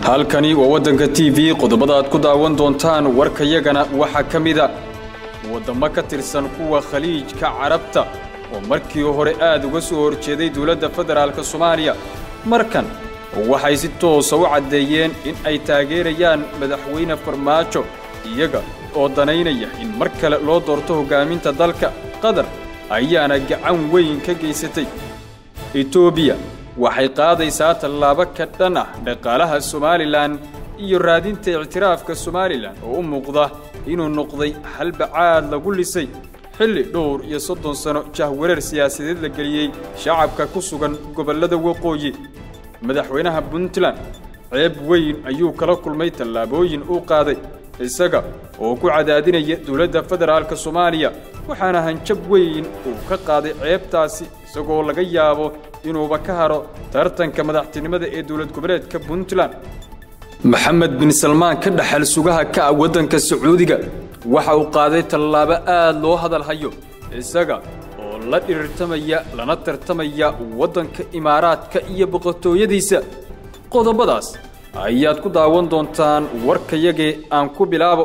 halkani waa waddanka t v qodobada aad ku daawan doontaan warkayagana waxaa ka mida waddamo ka tirsan kuwa khaliijka carabta oo markii hore aad uga soo horjeeday dowladda federaalk soomaaliya markan waxay si toosa u caddeeyeen in ay taageerayaan madaxweyne farmaajo iyaga oo danaynaya in mar kale loo doorto hoggaaminta dalka qatar ayaana gacan weyn ka geysatay etoobiya waxay qaadaysaa tallaabo ka dhan ah dhaqaalaha somalilan iyo raadinta ictiraafka somalilan oo u muuqda inuu noqday halbacaad lagu lisay xilli dhowr iyo soddon sano jahwareer siyaasadeed la geliyey shacabka ku sugan gobollada waqooyi madaxweynaha puntland ceeb weyn ayuu kala kulmay tallaabooyin uu qaaday isaga oo ku cadaadinaya dowladda federaalk soomaaliya waxaana hanjab weyn uu ka qaaday ceebtaasi isagoo laga yaabo inuuba ka haro tartanka madaxtinimada ee dowlad goboleedka puntland maxamed bin salmaan ka dhaxal sugaha ka ah waddanka sacuudiga waxa uu qaaday tallaabo aad loo hadal hayo isaga oo la dhirirtamaya lana tartamaya waddanka imaaraadka iyo boqortooyadiisa qodobadaas ayaad ku daawan doontaan warkayagee aan ku bilaabo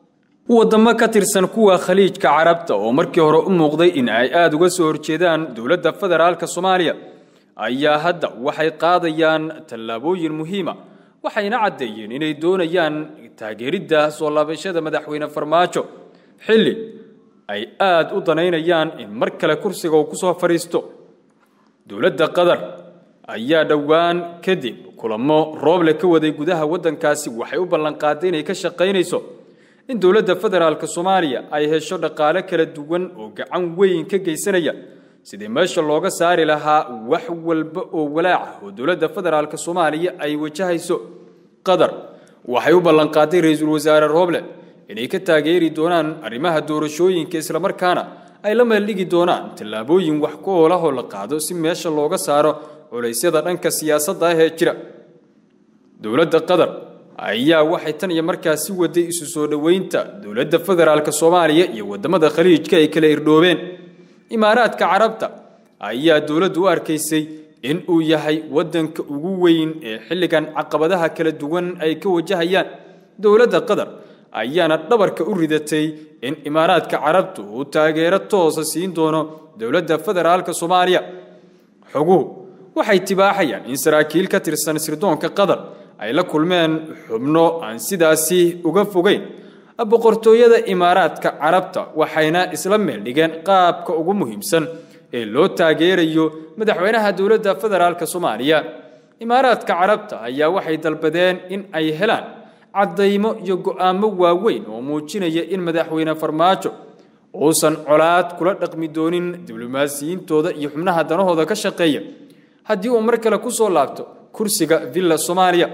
waddamo ka tirsan kuwa khaliijka carabta oo markii hore u muuqday in ay aad uga soo horjeedaan dowladda federaalk soomaaliya ayaa hadda waxay qaadayaan tallaabooyin muhiima waxayna caddeeyeen inay doonayaan taageeridda soo laabashada madaxweyne farmaajo xilli ay aad u danaynayaan in mar kale kursiga uu ku soo fadhiisto dowladda qatar ayaa dhowaan kadib kulamo rooble ka waday gudaha waddankaasi waxay u ballanqaaday inay ka shaqaynayso in dowladda federaalk soomaaliya ay hesho dhaqaale kala duwan oo gacan weyn ka geysanaya sidii meesha looga saari lahaa wax walba oo walaaca oo dowladda federaalk soomaaliya ay wajahayso qatar waxay u ballanqaaday ra-iisul wasaare rooble inay ka taageeri doonaan arrimaha doorashooyinka islamarkaana ay la meeldhigi doonaan tallaabooyin wax ku oolahoo la qaado si meesha looga saaro culaysyada dhanka siyaasadda ah ee jira dowladda qatar ayaa waxay tan iyo markaasi waday isu soo dhoweynta dowladda federaalk soomaaliya iyo waddamada khaliijka ay kala irdhoobeen imaaraadka carabta ayaa dowladdu u arkaysay in uu yahay waddanka ugu weyn ee xilligan caqabadaha kala duwan ay ka wajahayaan dowladda qatar ayaana dhabarka u ridatay in imaaraadka carabtu uu taageero toosa siin doono dowladda federaalk soomaaliya xoguhu waxay tibaaxayaan in saraakiil ka tirsan sirdoonka qatar ay la kulmeen xubno aan sidaasi uga fogeyn boqortooyada imaaraadka carabta waxayna isla meel dhigeen qaabka ugu muhiimsan ee loo taageerayo madaxweynaha dowladda federaalk soomaaliya imaaraadka carabta ayaa waxay dalbadeen in ay helaan caddaymo iyo go'aamo waaweyn oo muujinaya in madaxweyne farmaajo uusan colaad kula dhaqmi doonin diblomaasiyiintooda iyo xubnaha danahooda ka shaqeeya haddii uu mar kale ku soo laabto kursiga villa soomaaliya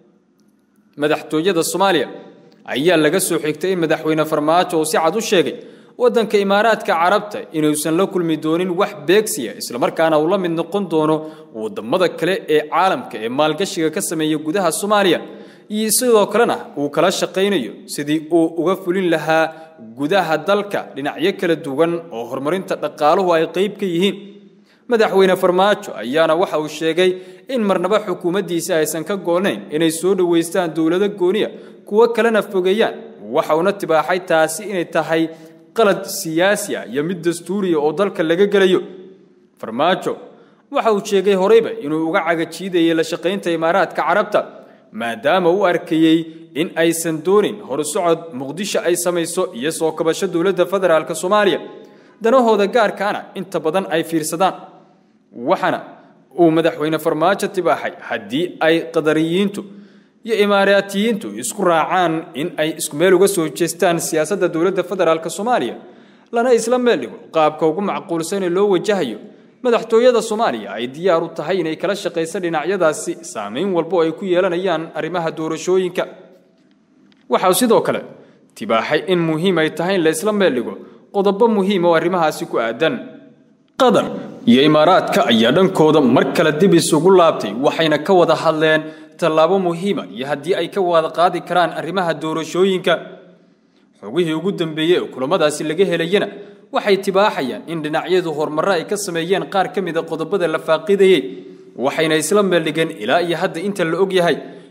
madaxtooyada soomaaliya ayaa laga soo xigtay in madaxweyne farmaajo uu si cad u sheegay waddanka imaaraadka carabta inuusan la kulmi doonin wax beegsiya islamarkaana uu la mid noqon doono waddamada kale ee caalamka ee maalgashiga ka sameeya gudaha soomaaliya iyo sidoo kalena uu kala shaqaynayo sidii uu uga fulin lahaa gudaha dalka dhinacyo kala duwan oo horumarinta dhaqaaluhu ay qayb ka yihiin madaxweyne farmaajo ayaana waxa uu sheegay in marnaba xukuumaddiisa aysan ka goolnayn inay soo dhowaystaan dowlado gooniya kuwo kalena fogeeyaan waxa uuna tibaaxay taasi inay tahay qalad siyaasi ah iyo mid dastuuriya oo dalka laga gelayo farmaajo waxa uu sheegay horeyba inuu uga cagajiidayay la shaqaynta imaaraadka carabta maadaama u arkayey in aysan doonin horusocod muqdisho ay samayso iyo soo kabasho dowladda federaalk soomaaliya danahooda gaarkaana inta badan ay fiirsadaan waxaana uu madaxweyne farmaajo tibaaxay haddii ay qadariyiintu iyo imaaraatiyiintu isku raacaan in ay isku meel uga soo jeestaan siyaasadda dowladda federaalk soomaaliya lana isla meel dhigo qaabka ugu macquulsan ee loo wajahayo madaxtooyada soomaaliya ay diyaar u tahay inay kala shaqayso dhinacyadaasi saamayn walbo ay ku yeelanayaan arrimaha doorashooyinka waxau sidoo kale tibaaxay in muhiim ay tahay in la isla meel dhigo qodobo muhiim oo arrimahaasi ku aadan qatar iyo imaaraadka ayaa dhankooda mar kale dib isugu laabtay waxayna ka wada hadleen tallaabo muhiima iyo haddii ay ka wada qaadi karaan arrimaha doorashooyinka xogihii ugu dambeeyey ee kulamadaasi laga helayana waxay tibaaxayaan in dhinacyadu horumarro ay ka sameeyeen qaar ka mida qodobada la faaqidayey waxayna isla meeldhigeen ilaa iyo hadda inta la og yahay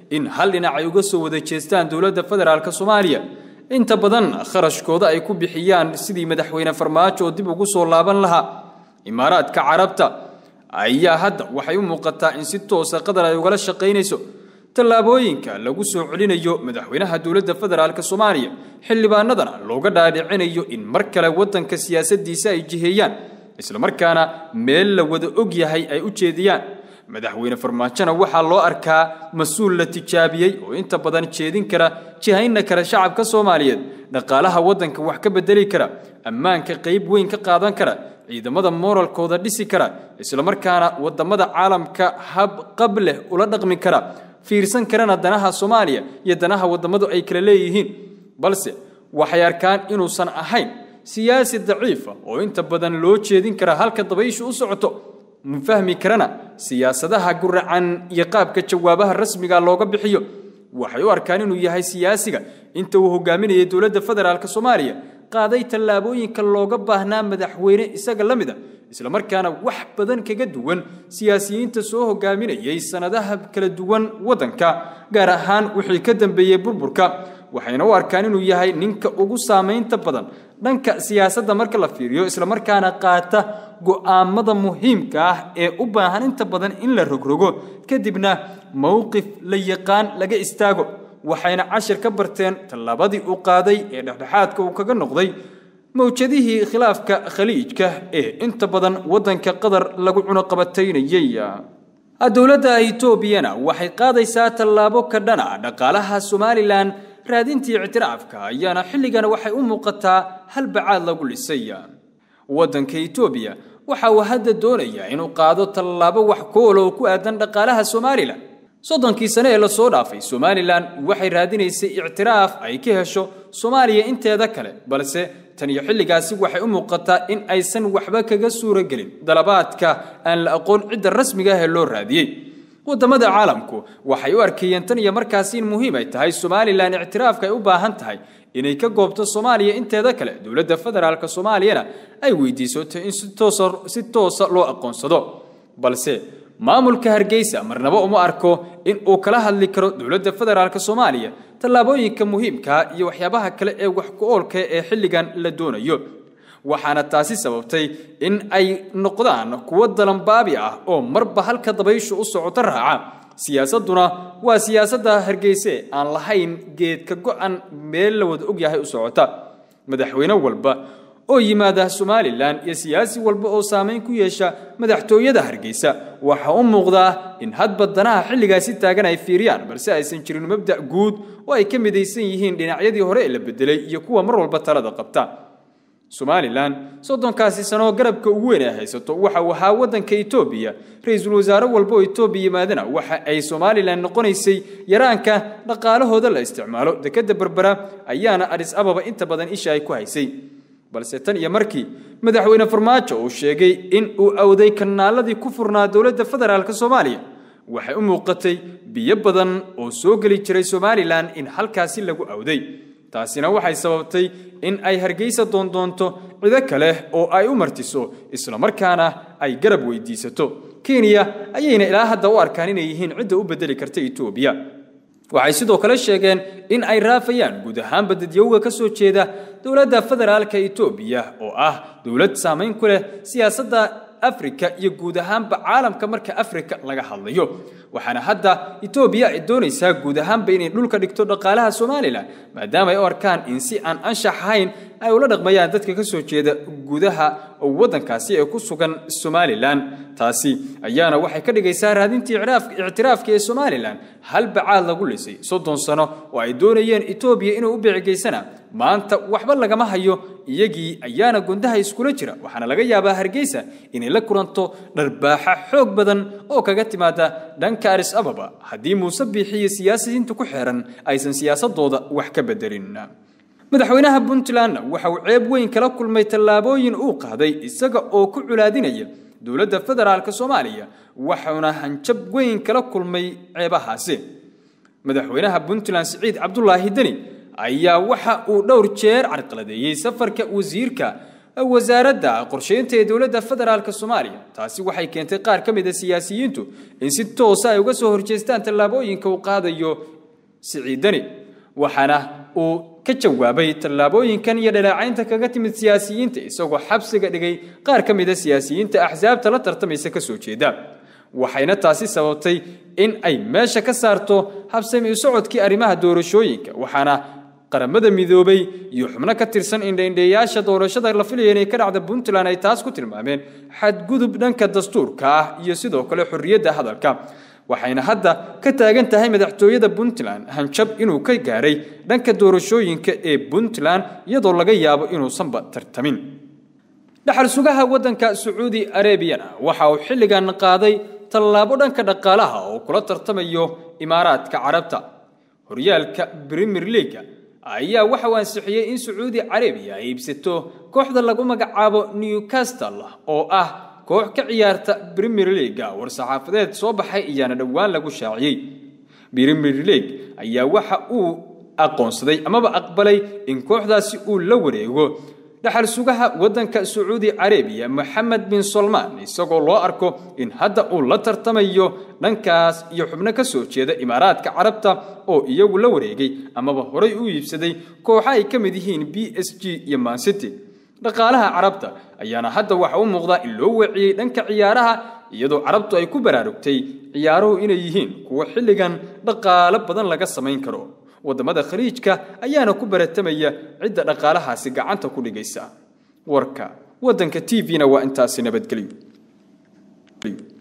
in hal dhinac ay uga soo wada jeestaan dowladda federaalk soomaaliya inta badan kharashkooda ay ku bixiyaan sidii madaxweyne farmaajo oo dib ugu soo laaban lahaa imaaraadka carabta ayaa hadda waxay u muuqataa in si toosa qatar ay ugala shaqaynayso tallaabooyinka lagu soo celinayo madaxweynaha dowladda federaalk soomaaliya xildhibaanadana looga dhaadhicinayo in mar kale waddanka siyaasaddiisa ay jiheeyaan islamarkaana meel la wada og yahay ay u jeediyaan madaxweyne farmaajona waxaa loo arkaa mas-uul la tijaabiyey oo inta badan jeedin kara jihayna kara shacabka soomaaliyeed dhaqaalaha waddanka wax ka bedeli kara ammaanka qayb weyn ka qaadan kara ciidamada mooralkooda dhisi kara islamarkaana wadamada caalamka hab qab leh ula dhaqmi kara fiirsan karana danaha soomaaliya iyo danaha wadamadu ay kala leeyihiin balse waxay arkaan inuusan ahayn siyaasi daciifa oo inta badan loo jeedin kara halka dabayshu u socoto ma fahmi karana siyaasadaha guracan iyo qaabka jawaabaha rasmiga looga bixiyo waxay u arkaan inuu yahay siyaasiga inta uu hogaaminayay dowladda federaalk soomaaliya qaaday tallaabooyinka looga baahnaa madaxweyne isaga la mid a islamarkaana wax badan kaga duwan siyaasiyiinta soo hogaaminayay sannadaha kala duwan waddanka gaar ahaan wixii ka dambeeyey burburka waxayna u arkaan inuu yahay ninka ugu saamaynta badan dhanka siyaasadda marka la fiiriyo islamarkaana qaata go'aamada muhiimka ah ee u baahan inta badan in la rogrogo kadibna mowqif la yaqaan laga istaago waxayna cashir ka barteen tallaabadii uu qaaday ee dhexdhexaadka uu kaga noqday mawjadihii khilaafka khaliijka ee inta badan waddanka qatar lagu cunuqabataynayey dowladda etoobiyana waxay qaadaysaa tallaabo ka dhana dhaqaalaha somalilan raadintii ictiraafka ayaana xilligan waxay u muuqataa halbacaad lagu dhisay waddanka etoobiya waxa uu hadda doonayaa inuu qaado tallaabo wax kool oo ku aadan dhaqaalaha somalilan soddonkii sane ee lasoo dhaafay somalilan waxay raadinaysay ictiraaf ay ka hesho soomaaliya inteeda kale balse tan iyo xilligaasi waxay u muuqataa in aysan waxba kaga suuro gelin dalabaadka aan la aqoon cidda rasmiga ah ee loo raadiyey wadamada caalamku waxay u arkayeen tan iyo markaasi in muhiim ay tahay somalilan ictiraafka ay u baahan tahay inay ka goobto soomaaliya inteeda kale dowladda federaalk soomaaliyana ay weydiisato in si toosa loo aqoonsado balse maamulka hargeysa marnaba uma arko in uu kala hadli karo dowladda federaalk soomaaliya tallaabooyinka muhiimkaa iyo waxyaabaha kale ee wax ku-oolka ee xilligan la doonayo waxaana taasi sababtay in ay noqdaan kuwo dalanbaabi ah oo marba halka dabayshu u socoto raaca siyaasadduna waa siyaasadda hargeyse aan lahayn geedka go-an meel la wada ogyahay u socota madaxweyne walba oo yimaada somalilan iyo siyaasi walba oo saamayn ku yeesha madaxtooyada hargeysa waxaa u muuqdaa in hadba danaha xilligaasi taagan ay fiiriyaan balse aysan jirin mabda' guud oo ay ka midaysan yihiin dhinacyadii hore ee la bedelay iyo kuwa mar walba talada qabta somalilan soddonkaasi sanoo garabka ugu weyn ay haysato waxa uu ahaa waddanka etoobiya ra-iisul wasaare walba oo etoobiya yimaadana waxa ay somalilan noqonaysay yaraanka dhaqaalahooda la isticmaalo dekedda berbera ayaana adhis ababa inta badan isha ay ku haysay balse tan iyo markii madaxweyne farmaajo uu sheegay in uu awday kanaaladii ku furnaa dowladda federaalk soomaaliya waxay u muuqatay biyo badan oo soo geli jiray somalilan in halkaasi lagu awday taasina waxay sababtay in ay hargeysa doondoonto cido kale oo ay u martiso islamarkaana ay garab weydiisato kenya ayayna ilaa hadda u arkaan inay yihiin cidda u bedeli karta etoobiya waxay sidoo kale sheegeen in ay raafayaan guud ahaanba dadyowga ka soo jeeda dowladda federaalka etoobiya oo ah dowlad saamayn ku leh siyaasadda afrika iyo guud ahaanba caalamka marka afrika laga hadlayo waxaana hadda etoobiya ay doonaysaa guud ahaanba inay dhulka dhigto dhaqaalaha somalilan maadaama ay u arkaan in si aan anshax ahayn ay ula dhaqmayaan dadka ka soo jeeda gudaha waddankaasi ee ku sugan somalilan taasi ayaana waxay ka dhigaysaa raadintii ictiraafka ee somalilan hal bacaad lagu lisay soddon sano oo ay doonayeen etoobiya inuu u beecigeysana maanta waxba lagama hayo iyagii ayaana gundaha iskula jira waxaana laga yaabaa hargeysa inay la kulanto dharbaaxa xoog badan oo kaga timaada dhanka aris ababa haddii muuse biixi iyo siyaasiyiinta ku xeeran aysan siyaasadooda wax ka bedelin madaxweynaha puntlandna waxa uu ceeb weyn kala kulmay tallaabooyin uu qaaday isaga oo ku culaadinaya dowladda federaalk soomaaliya waxauna hanjab weyn kala kulmay ceebahaasi madaxweynaha puntland siciid cabdulaahi deni ayaa waxa uu dhowr jeer carqaladeeyey safarka wasiirka wasaaradda qorsheynta ee dowladda federaalk soomaaliya taasi waxay keentay qaar ka mid a siyaasiyiintu in si toosa ay uga soo horjeestaan tallaabooyinka uu qaadayo siciidani waxaana uu ka jawaabay tallaabooyinkan iyo dhaleecaynta kaga timid siyaasiyiinta isagoo xabsiga dhigay qaar ka mid a siyaasiyiinta axsaabta la tartamaysa ka soo jeeda waxayna taasi sababtay in ay meesha ka saarto habsami u socodkii arrimaha doorashooyinka waxaana qaramada midoobay iyo xubno ka tirsan indhaindheeyaasha doorashada la filaya inay ka dhacda puntland ay taas ku tilmaameen xadgudub dhanka dastuurka ah iyo sidoo kale xorriyadda hadalka waxayna hadda ka taagan tahay madaxtooyada puntland hanjab inuu ka gaaray dhanka doorashooyinka ee puntland iyadoo laga yaabo inuusanba tartamin dhaxal sugaha waddanka sacuudi arabiyana waxa uu xilligan qaaday tallaabo dhanka dhaqaalaha oo kula tartamayo imaaraadka carabta horyaalka premier leaga ayaa waxa uu ansixiyey in sacuudi carabiya ay iibsato kooxda lagu magacaabo newcastle oo ah koox ka ciyaarta premier leaga war-saxaafadeed soo baxay ayaana dhowaan lagu shaaciyey premier league ayaa waxa uu aqoonsaday amaba aqbalay in kooxdaasi uu la wareego dhaxal sugaha waddanka sacuudi carabiya moxamed bin solmaan isagoo loo arko in hadda uu la tartamayo dhankaas iyo xubno ka soo jeeda imaaraadka carabta oo iyagu la wareegay amaba horay u iibsaday kooxa ay ka mid yihiin b s g iyo mancity dhaqaalaha carabta ayaana hadda waxa u muuqdaa in loo weeciyey dhanka ciyaaraha iyadoo carabtu ay ku baraarugtay ciyaaruhu inay yihiin kuwo xilligan dhaqaalo badan laga samayn karo waddamada khaliijka ayaana ku baratamaya cidda dhaqaalahaasi gacanta ku dhigaysa warka waddanka t v-na waa intaasi nabadgelyo